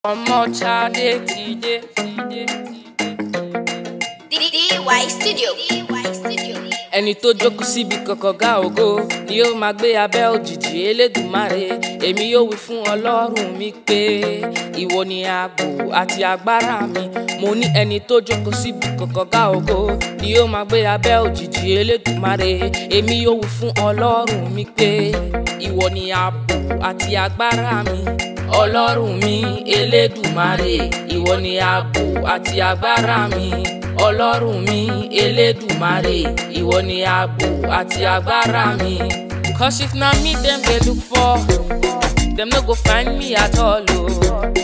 ọmọ Ṣadé ti dé. DY Studio. DY Studio. ẹni tó jókòó síbi kọ̀kọ̀gá ògo ni yóò máa gbé abẹ́ òjìji elédùnmáre èmi yóò wí fún ọlọ́run mi pé ìwọ ni ààbò àti agbára mi mo ní ẹni tó jókòó síbi kọ̀kọ̀gá ògo ni yóò máa gbé abẹ́ òjìji elédùnmáre èmi yóò wí fún ọlọ́run mi pé ìwọ ni ààbò àti agbára mi ọlọ́run mi elédùnmáre ìwọ ni ààbò àti agbára mi ọlọ́run mi elédùmarè ìwọ ni ààbò àti agbára mi. cause if na me dem dey look for dem no go find me at all o.